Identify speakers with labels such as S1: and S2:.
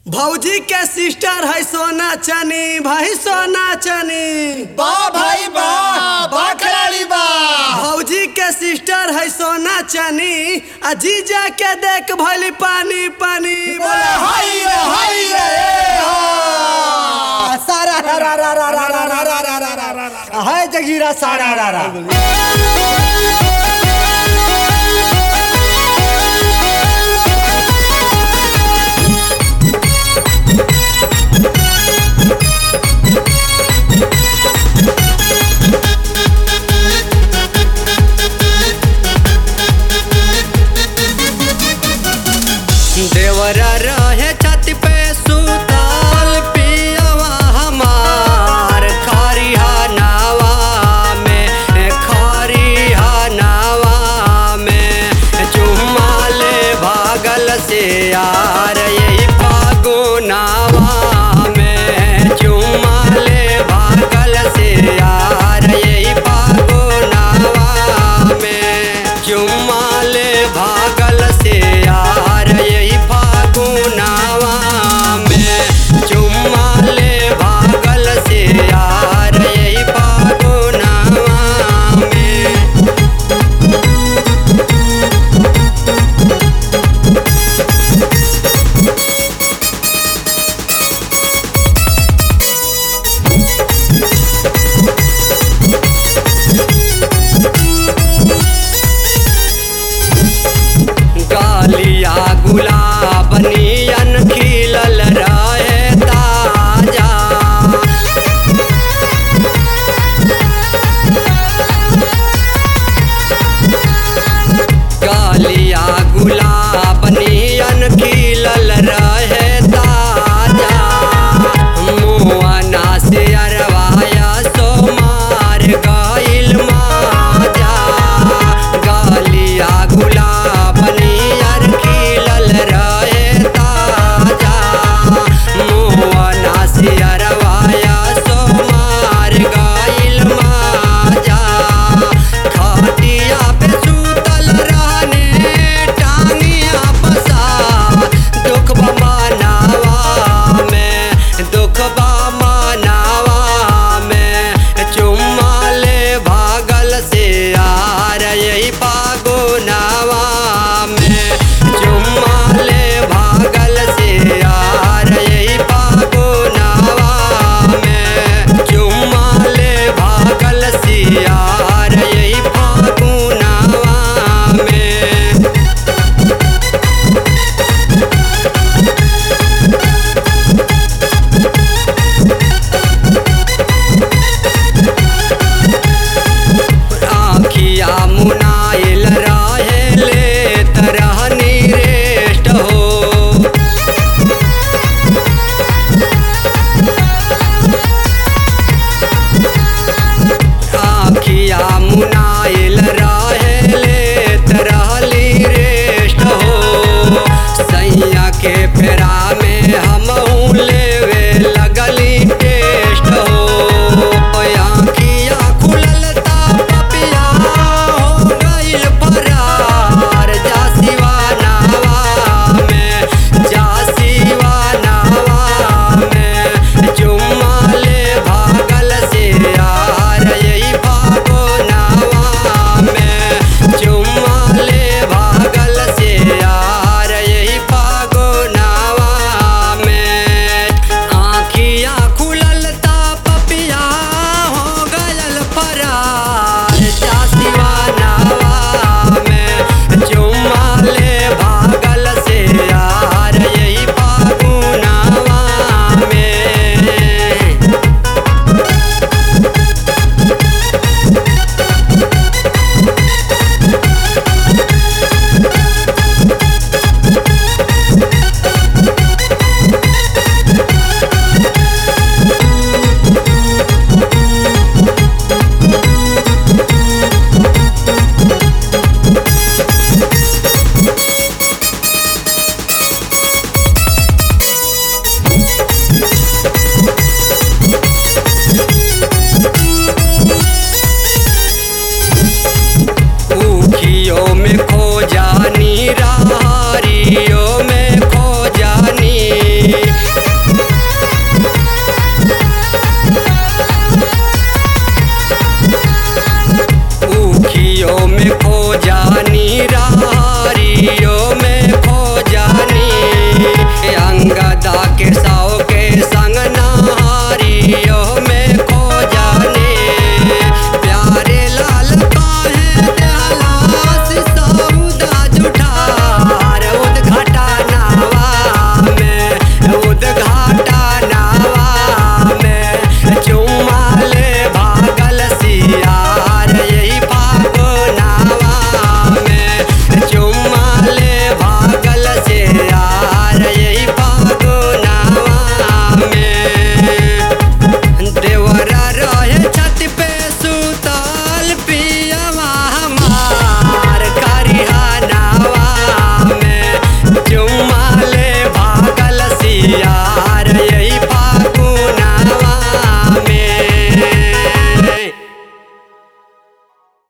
S1: भौजी के सिस्टर है सोना चनी भाई सोना चनी
S2: बा भाई बा बा खिलाड़ी बा
S1: भौजी के सिस्टर है सोना चनी आ जीजा के देख भली पानी पानी
S2: बोले हाय रे हाय रे ए हा सारा रा रा रा रा रा रा रा रा रा रा रा रा रा हाय जगीरा सारा रा रा
S1: देवरा रहे छत पे सुताल पियवा हमार खरिहा नावा में खरिहा नावा में चुम्मा ले भागल से यार यही फागुनावा में चुम्मा ले भागल से यार यही फागुनावा में चुम्मा ले भागल से यार यही फागुनावा में चुम्मा ले भागल से यार यही फागुनावा में गालिया गुलाब नियन खिलल रहे ताजा गालिया गुलाब नियन खिलल रहे ताजा मुआना से अरवाया सो मार गइल माजा गालिया गुलाब नियर खिलल रहे ताजा मुआना से अरवाया सो मार गइल माजा खाटिया पे सुतल रहने टांगिया पसा दुख मनावा में दुख मनावा में चुम्मा ले भागल से यार यही फागुनावा में चुम्मा ले भागल से यार यही फागुनावा में चुम्मा ले भागल से यार यही फागुनावा में आखिया मुनाइल रहे ले तरहनी रेस्ट हो आखिया मुनाइल रहे ले तरहली रेस्ट हो सैया के